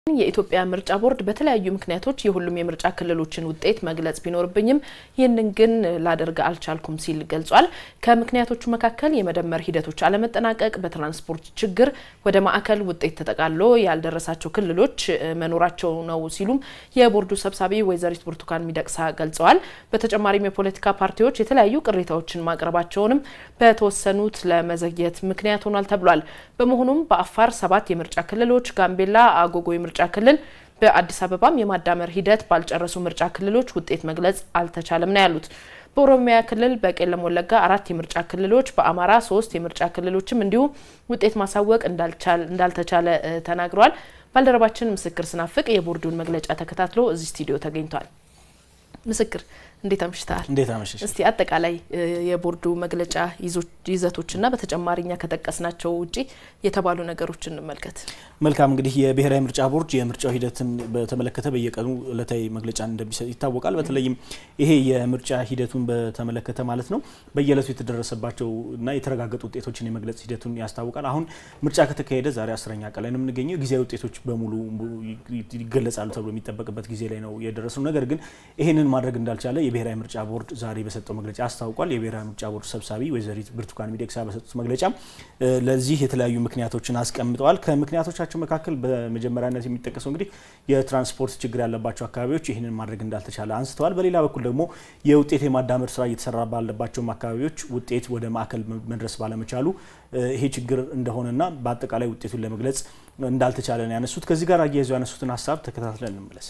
የኢትዮጵያ ምርጫ ቦርድ በተለያዩ ምክንያቶች የሁሉም የምርጫ ክልሎችን ውጤት መግለጽ ቢኖርብኝም ይህንን ግን ላደርግ አልቻልኩም ሲል ገልጿል። ከምክንያቶቹ መካከል የመደመር ሂደቶች አለመጠናቀቅ፣ በትራንስፖርት ችግር ወደ ማዕከል ውጤት ተጠቃሎ ያልደረሳቸው ክልሎች መኖራቸው ነው ሲሉም የቦርዱ ሰብሳቢ ወይዘሪት ብርቱካን ሚደቅሳ ገልጸዋል። በተጨማሪም የፖለቲካ ፓርቲዎች የተለያዩ ቅሬታዎችን ማቅረባቸውንም በተወሰኑት ለመዘግየት ምክንያት ሆኗል ተብሏል። በመሆኑም በአፋር ሰባት የምርጫ ክልሎች፣ ጋምቤላ አጎጎ የምርጫ ክልል በአዲስ አበባም የማዳመር ሂደት ባልጨረሱ ምርጫ ክልሎች ውጤት መግለጽ አልተቻለም ነው ያሉት። በኦሮሚያ ክልል በቄለም ወለጋ አራት የምርጫ ክልሎች፣ በአማራ ሶስት የምርጫ ክልሎችም እንዲሁ ውጤት ማሳወቅ እንዳልተቻለ ተናግረዋል። ባልደረባችን ምስክር ስናፍቅ የቦርዱን መግለጫ ተከታትሎ እዚህ ስቱዲዮ ተገኝቷል። ምስክር እንዴት አምሽተሃል? እንዴት አመሸሽ? እስቲ አጠቃላይ የቦርዱ መግለጫ ይዘቶችና በተጨማሪ እኛ ከጠቀስናቸው ውጪ የተባሉ ነገሮች እንመልከት። መልካም እንግዲህ የብሔራዊ ምርጫ ቦርድ የምርጫው ሂደትን በተመለከተ በየቀኑ እለታዊ መግለጫ እንደሚሰጥ ይታወቃል። በተለይም ይሄ የምርጫ ሂደቱን በተመለከተ ማለት ነው በየእለቱ የተደረሰባቸው እና የተረጋገጡ ውጤቶችን የመግለጽ ሂደቱን ያስታውቃል። አሁን ምርጫ ከተካሄደ ዛሬ አስረኛ ቀን ላይ ነው የምንገኘው። ጊዜያዊ ውጤቶች በሙሉ ይገለጻሉ ተብሎ የሚጠበቅበት ጊዜ ላይ ነው የደረሰው። ነገር ግን ይህንን ማድረግ እንዳልቻለ የብሔራዊ ምርጫ ቦርድ ዛሬ በሰጠው መግለጫ አስታውቋል። የብሔራዊ ምርጫ ቦርድ ሰብሳቢ ወይዘሪት ብርቱካን ሚደቅሳ በሰጡት መግለጫ ለዚህ የተለያዩ ምክንያቶችን አስቀምጠዋል። ከምክንያቶቻቸው መካከል በመጀመሪያነት የሚጠቀሰው እንግዲህ የትራንስፖርት ችግር ያለባቸው አካባቢዎች ይህንን ማድረግ እንዳልተቻለ አንስተዋል። በሌላ በኩል ደግሞ የውጤት የማዳመር ስራ እየተሰራ ባለባቸውም አካባቢዎች ውጤት ወደ ማዕከል መድረስ ባለመቻሉ ይሄ ችግር እንደሆነና በአጠቃላይ ውጤቱን ለመግለጽ እንዳልተቻለ ነው ያነሱት። ከዚህ ጋር አያይዘው ያነሱትን ሀሳብ ተከታትለን እንመለስ።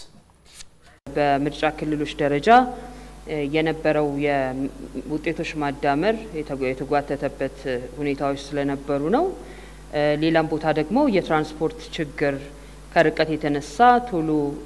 በምርጫ ክልሎች ደረጃ የነበረው የውጤቶች ማዳመር የተጓተተበት ሁኔታዎች ስለነበሩ ነው። ሌላም ቦታ ደግሞ የትራንስፖርት ችግር ከርቀት የተነሳ ቶሎ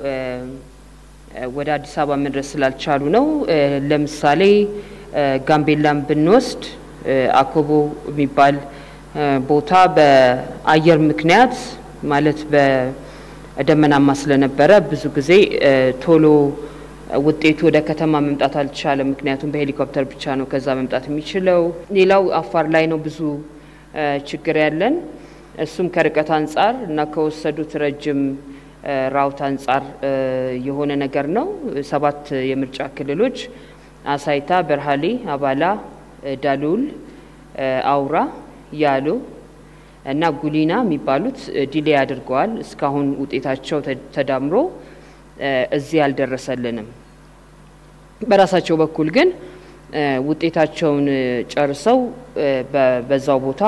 ወደ አዲስ አበባ መድረስ ስላልቻሉ ነው። ለምሳሌ ጋምቤላን ብንወስድ አኮቦ የሚባል ቦታ በአየር ምክንያት ማለት በደመናማ ስለነበረ ብዙ ጊዜ ቶሎ ውጤቱ ወደ ከተማ መምጣት አልቻለም። ምክንያቱም በሄሊኮፕተር ብቻ ነው ከዛ መምጣት የሚችለው። ሌላው አፋር ላይ ነው ብዙ ችግር ያለን። እሱም ከርቀት አንጻር እና ከወሰዱት ረጅም ራውት አንጻር የሆነ ነገር ነው። ሰባት የምርጫ ክልሎች አሳይታ፣ በርሃሌ፣ አባላ፣ ዳሎል፣ አውራ፣ ያሎ እና ጉሊና የሚባሉት ዲሌ አድርገዋል። እስካሁን ውጤታቸው ተዳምሮ እዚህ አልደረሰልንም። በራሳቸው በኩል ግን ውጤታቸውን ጨርሰው በዛው ቦታ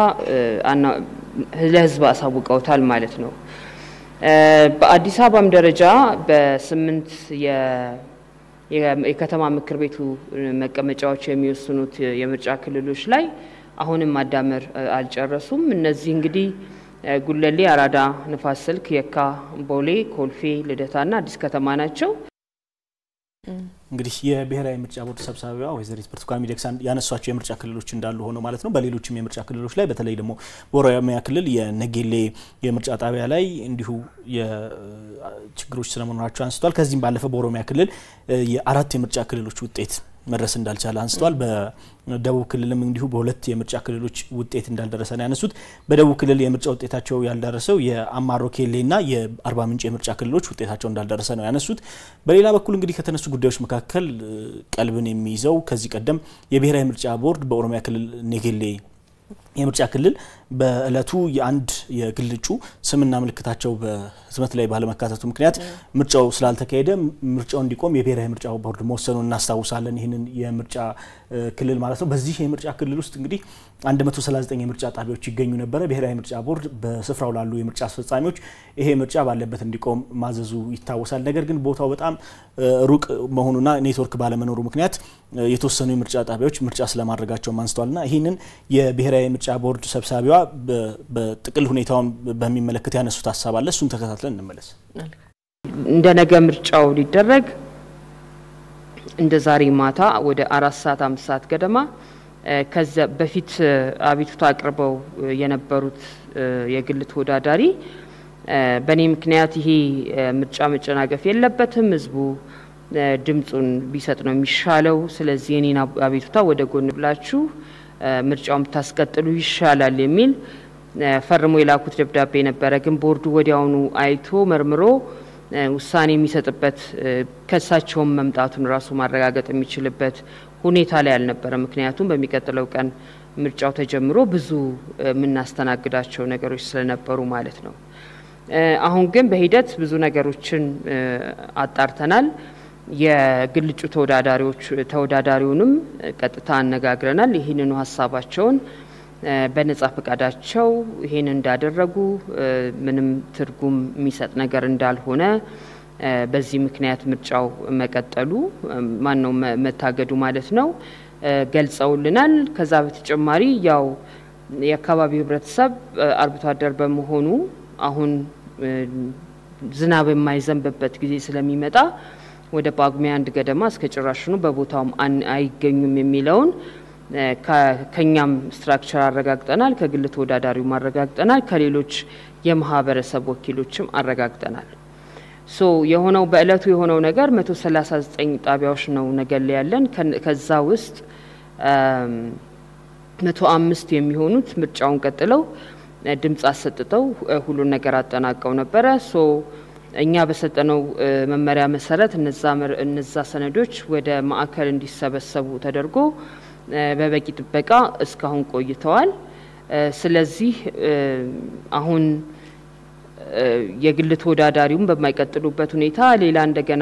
ለሕዝብ አሳውቀውታል ማለት ነው። በአዲስ አበባም ደረጃ በስምንት የከተማ ምክር ቤቱ መቀመጫዎች የሚወስኑት የምርጫ ክልሎች ላይ አሁንም ማዳመር አልጨረሱም። እነዚህ እንግዲህ ጉለሌ፣ አራዳ፣ ንፋስ ስልክ፣ የካ፣ ቦሌ፣ ኮልፌ፣ ልደታና አዲስ ከተማ ናቸው። እንግዲህ የብሔራዊ ምርጫ ቦርድ ሰብሳቢዋ ወይዘሪት ብርቱካን ሚደቅሳ ያነሷቸው የምርጫ ክልሎች እንዳሉ ሆነው ማለት ነው። በሌሎችም የምርጫ ክልሎች ላይ በተለይ ደግሞ በኦሮሚያ ክልል የነጌሌ የምርጫ ጣቢያ ላይ እንዲሁ ችግሮች ስለመኖራቸው አንስቷል። ከዚህም ባለፈ በኦሮሚያ ክልል የአራት የምርጫ ክልሎች ውጤት መድረስ እንዳልቻለ አንስተዋል። በደቡብ ክልልም እንዲሁ በሁለት የምርጫ ክልሎች ውጤት እንዳልደረሰ ነው ያነሱት። በደቡብ ክልል የምርጫ ውጤታቸው ያልደረሰው የአማሮ ኬሌና የአርባ ምንጭ የምርጫ ክልሎች ውጤታቸው እንዳልደረሰ ነው ያነሱት። በሌላ በኩል እንግዲህ ከተነሱ ጉዳዮች መካከል ቀልብን የሚይዘው ከዚህ ቀደም የብሔራዊ ምርጫ ቦርድ በኦሮሚያ ክልል ኔጌሌ የምርጫ ክልል በእለቱ የአንድ የግል እጩ ስምና ምልክታቸው በህትመት ላይ ባለመካተቱ ምክንያት ምርጫው ስላልተካሄደ ምርጫው እንዲቆም የብሔራዊ ምርጫ ቦርድ መወሰኑን እናስታውሳለን። ይህንን የምርጫ ክልል ማለት ነው። በዚህ የምርጫ ክልል ውስጥ እንግዲህ 139 የምርጫ ጣቢያዎች ይገኙ ነበረ። ብሔራዊ ምርጫ ቦርድ በስፍራው ላሉ የምርጫ አስፈጻሚዎች ይሄ ምርጫ ባለበት እንዲቆም ማዘዙ ይታወሳል። ነገር ግን ቦታው በጣም ሩቅ መሆኑና ኔትወርክ ባለመኖሩ ምክንያት የተወሰኑ የምርጫ ጣቢያዎች ምርጫ ስለማድረጋቸው አንስተዋልና ይህንን የብሔራዊ ምርጫ ቦርድ ሰብሳቢዋ በጥቅል ሁኔታውን በሚመለከት ያነሱት ሀሳብ አለ። እሱን ተከታትለን እንመለስ። እንደ ነገ ምርጫው ሊደረግ እንደ ዛሬ ማታ ወደ አራት ሰዓት አምስት ሰዓት ገደማ ከዚያ በፊት አቤቱታ አቅርበው የነበሩት የግል ተወዳዳሪ በእኔ ምክንያት ይሄ ምርጫ መጨናገፍ የለበትም፣ ህዝቡ ድምፁን ቢሰጥ ነው የሚሻለው። ስለዚህ የኔን አቤቱታ ወደ ጎን ብላችሁ ምርጫውን ብታስቀጥሉ ይሻላል የሚል ፈርሞ የላኩት ደብዳቤ ነበረ። ግን ቦርዱ ወዲያውኑ አይቶ መርምሮ ውሳኔ የሚሰጥበት ከሳቸውም መምጣቱን ራሱ ማረጋገጥ የሚችልበት ሁኔታ ላይ አልነበረ። ምክንያቱም በሚቀጥለው ቀን ምርጫው ተጀምሮ ብዙ የምናስተናግዳቸው ነገሮች ስለነበሩ ማለት ነው። አሁን ግን በሂደት ብዙ ነገሮችን አጣርተናል። የግል እጩ ተወዳዳሪዎች ተወዳዳሪውንም ቀጥታ አነጋግረናል። ይህንኑ ሀሳባቸውን በነጻ ፈቃዳቸው ይህን እንዳደረጉ ምንም ትርጉም የሚሰጥ ነገር እንዳልሆነ በዚህ ምክንያት ምርጫው መቀጠሉ ማን ነው መታገዱ ማለት ነው ገልጸውልናል። ከዛ በተጨማሪ ያው የአካባቢው ሕብረተሰብ አርብቶ አደር በመሆኑ አሁን ዝናብ የማይዘንብበት ጊዜ ስለሚመጣ ወደ ጳጉሜ አንድ ገደማ እስከ ጭራሽኑ በቦታውም አይገኙም የሚለውን ከኛም ስትራክቸር አረጋግጠናል፣ ከግል ተወዳዳሪውም አረጋግጠናል፣ ከሌሎች የማህበረሰብ ወኪሎችም አረጋግጠናል። ሶ የሆነው በእለቱ የሆነው ነገር 139 ጣቢያዎች ነው ነገሌ ያለን። ከዛ ውስጥ መቶ አምስት የሚሆኑት ምርጫውን ቀጥለው ድምፅ አሰጥተው ሁሉን ነገር አጠናቀው ነበረ። ሶ እኛ በሰጠነው መመሪያ መሰረት እነዛ ሰነዶች ወደ ማዕከል እንዲሰበሰቡ ተደርጎ በበቂ ጥበቃ እስካሁን ቆይተዋል። ስለዚህ አሁን የግል ተወዳዳሪውም በማይቀጥሉበት ሁኔታ ሌላ እንደገና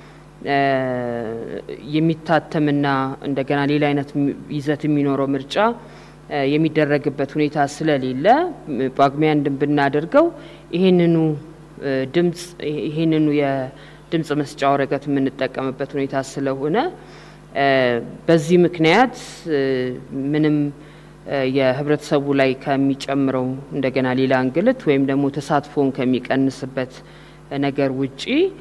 የሚታተምና እንደገና ሌላ አይነት ይዘት የሚኖረው ምርጫ የሚደረግበት ሁኔታ ስለሌለ ጳጉሜ አንድን ብናደርገው ይህንኑ ድምጽ ይህንኑ የድምጽ መስጫ ወረቀት የምንጠቀምበት ሁኔታ ስለሆነ በዚህ ምክንያት ምንም የህብረተሰቡ ላይ ከሚጨምረው እንደገና ሌላ እንግልት ወይም ደግሞ ተሳትፎን ከሚቀንስበት ነገር ውጪ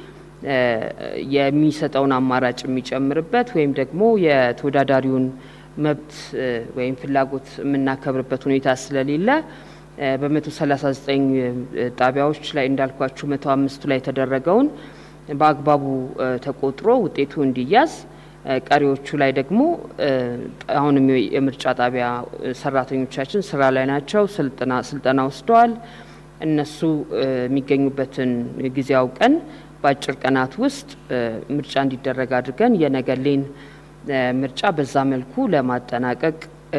የሚሰጠውን አማራጭ የሚጨምርበት ወይም ደግሞ የተወዳዳሪውን መብት ወይም ፍላጎት የምናከብርበት ሁኔታ ስለሌለ በመቶ ሰላሳ ዘጠኝ ጣቢያዎች ላይ እንዳልኳችሁ መቶ አምስቱ ላይ የተደረገውን በአግባቡ ተቆጥሮ ውጤቱ እንዲያዝ ቀሪዎቹ ላይ ደግሞ አሁንም የምርጫ ጣቢያ ሰራተኞቻችን ስራ ላይ ናቸው። ስልጠና ወስደዋል። እነሱ የሚገኙበትን ጊዜ አውቀን በአጭር ቀናት ውስጥ ምርጫ እንዲደረግ አድርገን የነገሌን ምርጫ በዛ መልኩ ለማጠናቀቅ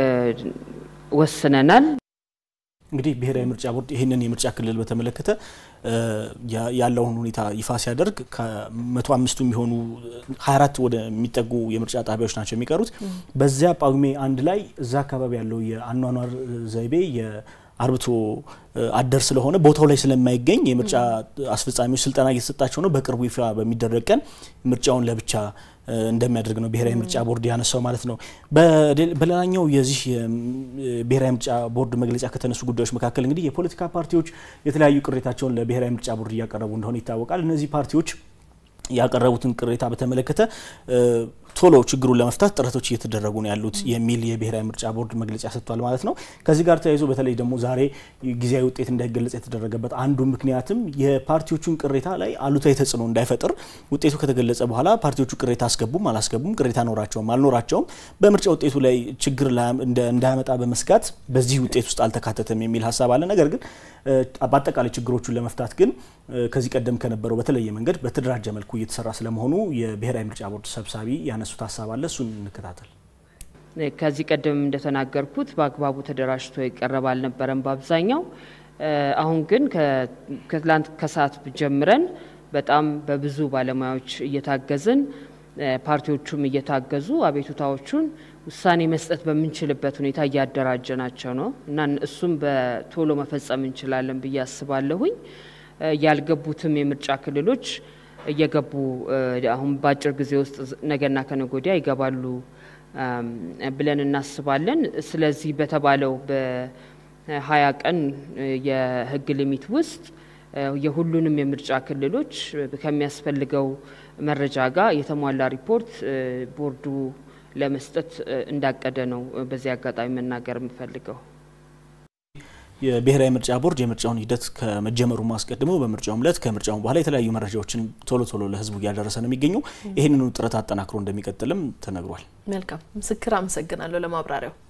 ወስነናል። እንግዲህ ብሔራዊ ምርጫ ቦርድ ይህንን የምርጫ ክልል በተመለከተ ያለውን ሁኔታ ይፋ ሲያደርግ ከመቶ አምስቱ የሚሆኑ ሀያ አራት ወደ የሚጠጉ የምርጫ ጣቢያዎች ናቸው የሚቀሩት። በዚያ ጳጉሜ አንድ ላይ እዛ አካባቢ ያለው የአኗኗር ዘይቤ አርብቶ አደር ስለሆነ ቦታው ላይ ስለማይገኝ የምርጫ አስፈጻሚዎች ስልጠና እየተሰጣቸው ነው። በቅርቡ ይፋ በሚደረግ ቀን ምርጫውን ለብቻ እንደሚያደርግ ነው ብሔራዊ ምርጫ ቦርድ ያነሳው ማለት ነው። በሌላኛው የዚህ ብሔራዊ ምርጫ ቦርድ መግለጫ ከተነሱ ጉዳዮች መካከል እንግዲህ የፖለቲካ ፓርቲዎች የተለያዩ ቅሬታቸውን ለብሔራዊ ምርጫ ቦርድ እያቀረቡ እንደሆነ ይታወቃል። እነዚህ ፓርቲዎች ያቀረቡትን ቅሬታ በተመለከተ ቶሎ ችግሩን ለመፍታት ጥረቶች እየተደረጉ ነው ያሉት የሚል የብሔራዊ ምርጫ ቦርድ መግለጫ ሰጥቷል ማለት ነው። ከዚህ ጋር ተያይዞ በተለይ ደግሞ ዛሬ ጊዜያዊ ውጤት እንዳይገለጽ የተደረገበት አንዱ ምክንያትም የፓርቲዎቹን ቅሬታ ላይ አሉታዊ ተጽዕኖ እንዳይፈጥር ውጤቱ ከተገለጸ በኋላ ፓርቲዎቹ ቅሬታ አስገቡም አላስገቡም፣ ቅሬታ ኖራቸውም አልኖራቸውም በምርጫ ውጤቱ ላይ ችግር እንዳያመጣ በመስጋት በዚህ ውጤት ውስጥ አልተካተተም የሚል ሀሳብ አለ። ነገር ግን በአጠቃላይ ችግሮቹን ለመፍታት ግን ከዚህ ቀደም ከነበረው በተለየ መንገድ በተደራጀ መልኩ እየተሰራ ስለመሆኑ የብሔራዊ ምርጫ ቦርድ ሰብሳቢ ያነሱት ሀሳብ አለ። እሱን እንከታተል። ከዚህ ቀደም እንደተናገርኩት በአግባቡ ተደራጅቶ የቀረበ አልነበረም በአብዛኛው። አሁን ግን ከትላንት ከሰዓት ጀምረን በጣም በብዙ ባለሙያዎች እየታገዝን ፓርቲዎቹም እየታገዙ አቤቱታዎቹን ውሳኔ መስጠት በምንችልበት ሁኔታ እያደራጀናቸው ነው እና እሱም በቶሎ መፈጸም እንችላለን ብዬ አስባለሁኝ። ያልገቡትም የምርጫ ክልሎች እየገቡ አሁን በአጭር ጊዜ ውስጥ ነገና ከነገ ወዲያ ይገባሉ ብለን እናስባለን። ስለዚህ በተባለው በሀያ ቀን የህግ ሊሚት ውስጥ የሁሉንም የምርጫ ክልሎች ከሚያስፈልገው መረጃ ጋር የተሟላ ሪፖርት ቦርዱ ለመስጠት እንዳቀደ ነው በዚህ አጋጣሚ መናገር የምፈልገው። የብሔራዊ ምርጫ ቦርድ የምርጫውን ሂደት ከመጀመሩ አስቀድሞ በምርጫውም ዕለት ከምርጫውም በኋላ የተለያዩ መረጃዎችን ቶሎ ቶሎ ለህዝቡ እያደረሰ ነው የሚገኘው። ይህንኑ ጥረት አጠናክሮ እንደሚቀጥልም ተነግሯል። መልካም ምስክር፣ አመሰግናለሁ ለማብራሪያው።